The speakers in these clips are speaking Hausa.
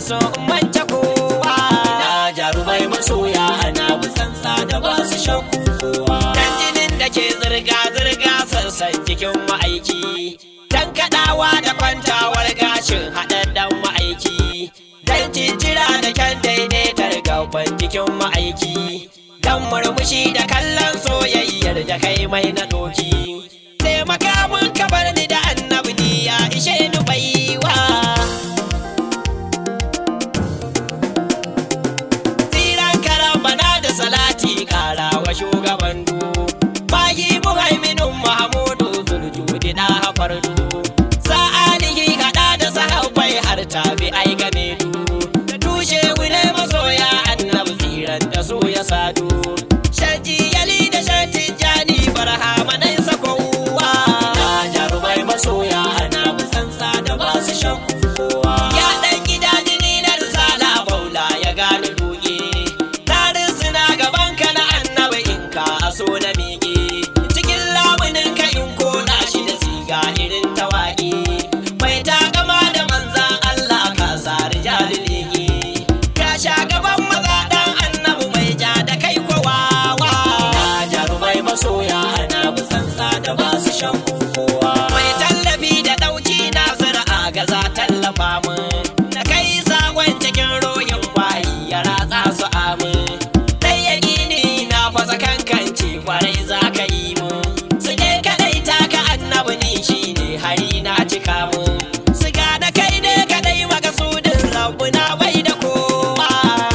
so in manta kowa na jarumai masoya ana busansa da ba su shakku kowa dan jinin da ke zirga-zirga sassan jikin ma'aiki dan kaɗawa da kwantawar gashin haɗaɗɗen ma'aiki dan cincira da kyan daidaitar gaban jikin ma'aiki dan murmushi da kallon soyayyar da kai mai na doki taimaka mun ka bar ni da annabi ni ya ishe ni baiwa tsiran karambana da salati kara wa shugaban du bayi muhaiminin mahamudu zuljudi na hafardu sa'anihi hada da sahabbai har tabi ai game du da tushe wule masoya annabi tsiran da su ya sadu shaji yali da shati jani barhama nai sakowa na jarumai masoya ana busansa da ba su shakku kowa ya dan gida jini na risala maula ya gane duke tarin suna gaban ka na annabi in ka aso na miƙe cikin lamunin ka in kona shi da siga irin tawaƙi mai takama da manzan Allah ka sa rijali lege ka sha gaban maza dan annabi mai ja da kai kowawa na jarumai masoya ana busansa da ba su shakku kowa mai tallafi da ɗauki na zira ga za tallafa min na kai sakon cikin royin bayi ya ratsa su amin dai ya gini na fasa kankanci kwarai za ka yi mun su ne kadai taka annabi ni shi ne hari na cika mun su da kai ne kadai makasudin rabu na bai da kowa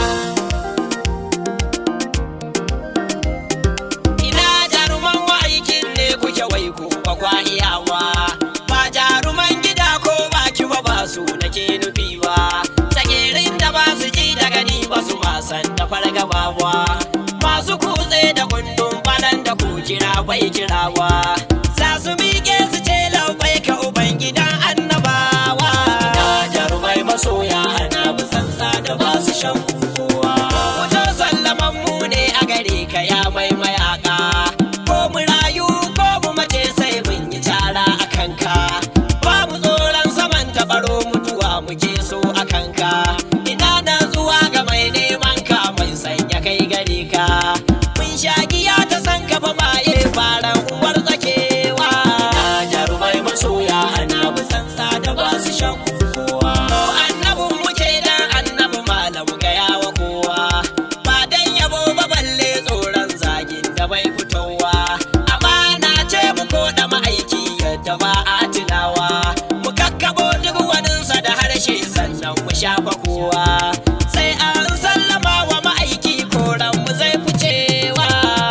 ina jaruman ma'aikin ne kuke wai ku ba kwa iyawa ba jaruman gida ko ba ki ba ba su nake nufi ba tsagerin da ba su ji da gani ba su wasan da fargaba ba masu kutse da kundin balan da ku kira bai kirawa za su miƙe su ce labai ka uban gidan annabawa na jarumai masoya ana busansa da ba su shakku kowa Wajen sallaman mu ne a gare ka ya mai mayaka Ko mu rayu ko mu mace sai mun yi tara a kanka Ba mu tsoron saman taɓaro mutuwa muke so a kanka Ina na zuwa ga mai neman ka mai sanya kai gare ka Mun sha giya ta san ka fa maye faran uwar tsakewa na jarumai masoya ana busansa da ba su shakku kowa Ko annabin muke dan annabi malam gaya wa kowa ba dan yabo ba balle tsoron zagin da bai fitowa amana ce mu ko da ma'aiki yadda ba a tunawa mu kakkabo duk waninsa da harshe sannan mu shafa kowa sai an sallama wa ma'aiki koran mu zai ficewa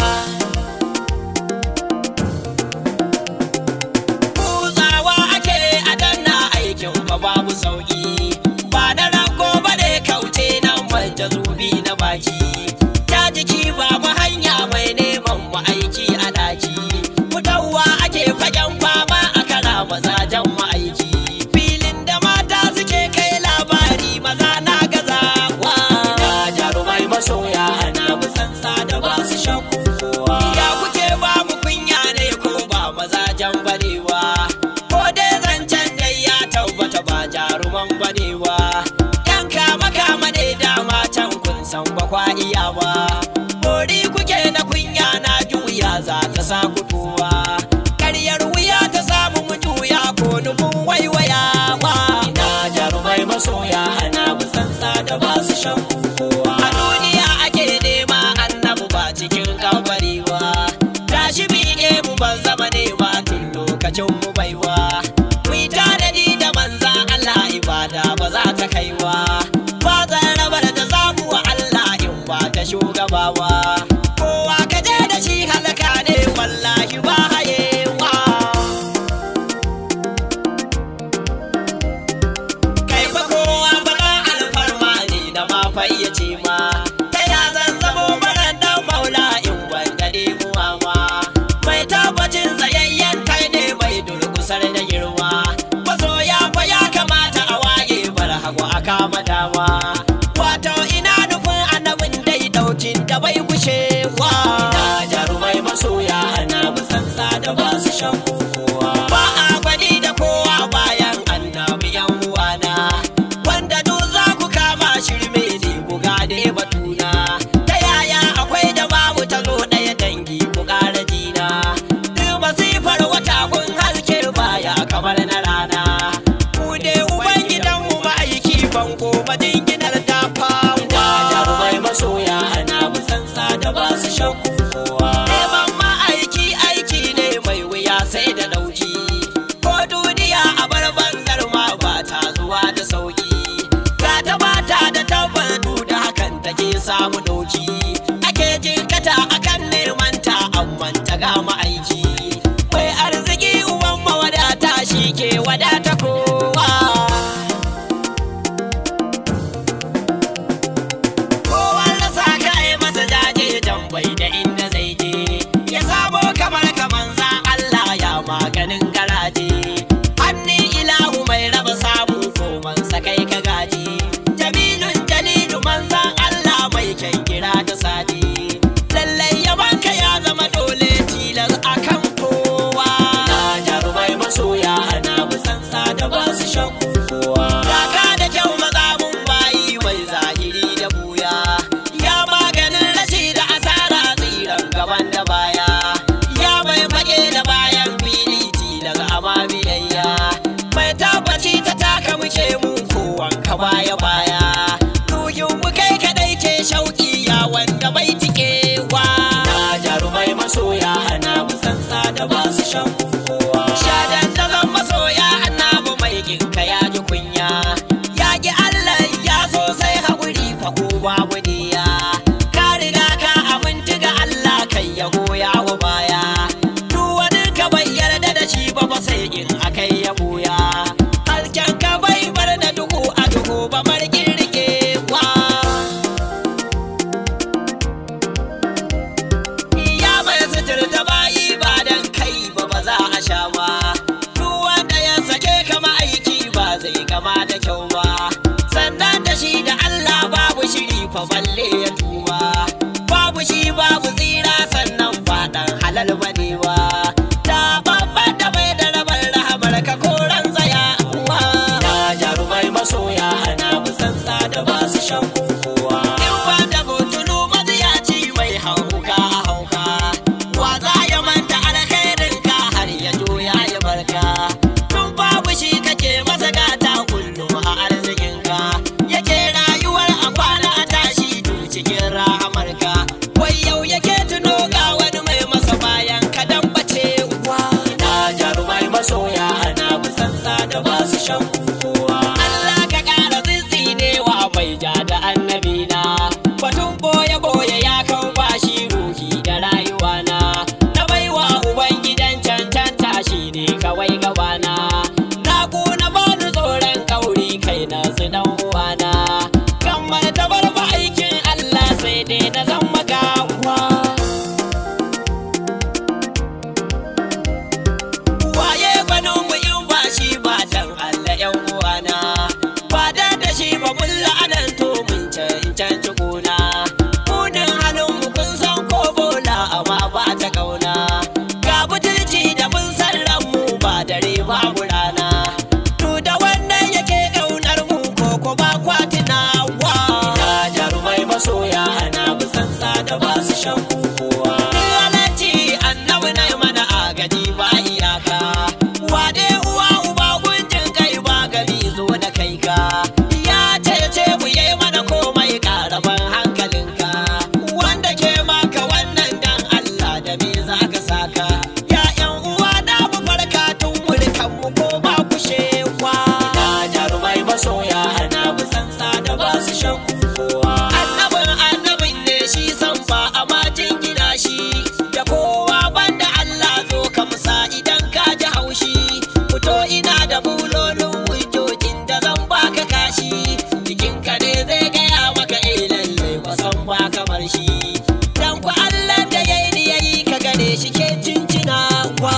kutsawa ake a danna aikin ba babu sauki ba da rago ba ne kauce nan manja zubi na baki ta jiki ba mu hanya mai neman mu aiki a daki fitowa ake fagen fama a kara mazajen mu aiki filin da mata suke kai labari maza na gazawa na jarumai masoya ana busansa da ba su shakku kowa Ya kuke ba mu kunya ne ko ba mazajen barewa Ko dai zancen dai ya tabbata ba jaruman barewa Yan kama kama ne dama can kun san ba kwa iya ba Bori kuke na kunya na juya za ta sa kutuwa Karyar wuya ta samu mu juya ko nufin waiwayawa na jarumai masoya ana busansa da ba su shakku kowa A duniya ake nema annabu ba cikin kabari ba Tashi miƙe mu ban zama nema tun lokacin mu baiwa Mu yi tanadi da manzan Allah ibada ba za ta kaiwa Ba zan rabar da zamu wa Allah in ba ta shugabawa Kowa ka je da shi halaka ne wallahi ba hayewa kai fa kowa bana alfarma ne na ma fayyace ma ta ya zan zamo baran dan maula in wanda muwa ma mai tabbacin tsayayyen kai ne mai durkusar da girma masoya fa ya kamata a waye bar hagu a kama dama wato ina nufin annabin dai daukin da bai kushewa na jarumai masoya ana busansa da ba su shakku kowa ba a gwani da kowa bayan annabi yan uwana wanda duk za ku kama shakku kowa Kaka da kyau maza mun bayi mai zahiri da buya Ya maganin rashi da asara tsiran gaban da baya Ya mai fage da bayan filiti daga ama biyayya Mai tabbaci ta taka muke mun kowanka baya baya Ruhin mu kai kadai ke shauki ya wanda bai tikewa na jarumai masoya ana musansa da ba su shakku kowa Shadan da zan masoya annabu mai ginka ya ji kunya Ya ki Allah ya so sai haƙuri fa ko babu diya Ka riga ka aminti ga Allah kai ya goya wa baya Duk wani ka bai yarda da shi ba ba sai in akai ya buya Hasken ka bai bar da duhu a duhu ba markin rikewa Ya mai suturta bayi ba dan kai ba ba za a sha ba. Duk wanda ya sake kama aiki ba zai kama da kyau ba. Sannan da shi da Allah babu shiri fa balle ya tuba. Babu shi babu tsira sannan faɗan halal bane ba. Da babban da bai da rabar rahamar ka koran tsaya uwa. na jarumai masoya ana musansa da ba su shakku kowa In ba da butulu maziyaci mai hauka a hauka Wa za ya manta alkhairin ka har ya juya ya barka Tun babu shi kake masa gata kullum a arzikinka Yake rayuwar a kwana a tashi tun cikin rahamarka Wai yau yake tuno ga wani mai masa bayan ka dan bacewa na jarumai masoya ana musansa da ba su shakku kowa Allah ka ƙara tsitsinewa mai ja da annabi na batun boye boye ya kau bashi ruhi da rayuwa na na baiwa ubangidan cancanta shi ne kawai gabana na kuna bani tsoron kauri kai na su dan uwana kan mai tabar ba aikin Allah sai dai na zan magawa waye gwanin mu in ba shi ba dan Allah yan uwana ba da da shi ba mun la'anan to mun cancanci gona munin halin mu kun san ko bola amma ba ta kauna ga butulci da mun san ran mu ba dare babu rana to da wannan yake kaunar mu ko ko ba kwatinawa na jarumai masoya ana musansa da ba su shakku kowa Lalaci annabi na mana agaji ba iyaka Wade uwa uba gunjin kai ba gari zo da kai ka Ya cece mu yi mana komai karaban hankalinka Wanda ke maka wannan dan Allah da me za ka saka Ya yan uwa na mu farka tun mulkan mu ko ba ku shewa na jarumai masoya ana musansa da ba su shakku kowa Annabin annabin ne shi san ba a majin gina shi da kowa banda Allah zo ka musa idan ka ji haushi fito ina da bulolin hujjojin da zan baka kashi jikinka ne zai gaya maka eh lalle ba san ba kamar shi dan ku Allah da yayi ni yayi ka gane shi ke cincinawa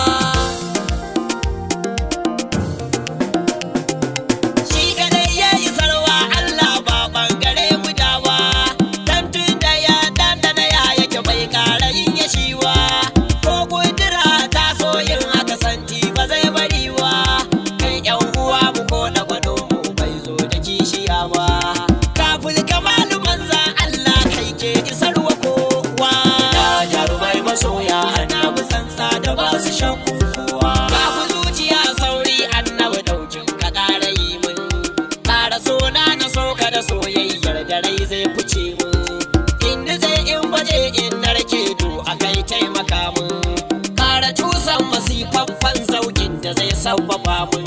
Shi kadai ya yi sarwa Allah ba bangare gudawa Dan tun da ya dandana ya yake bai kara yin ya shiwa Ko kudura ta so yin haka santi ba zai bari wa Kai yan uwa mu ko da gwado mu bai zo da kishiya ba Kafin kamalu manzan Allah kai ke isarwa kowa na jarumai masoya ana musansa da ba su shakku kowa Babu zuciya sauri annabi daukin ka ƙara yi mun Ƙara sona na soka da soyayyar da rai zai fice mun Inda zai in baje in narke do a kai taimaka mun Ƙara cusan masifaffan zaukin da zai sabbaba mun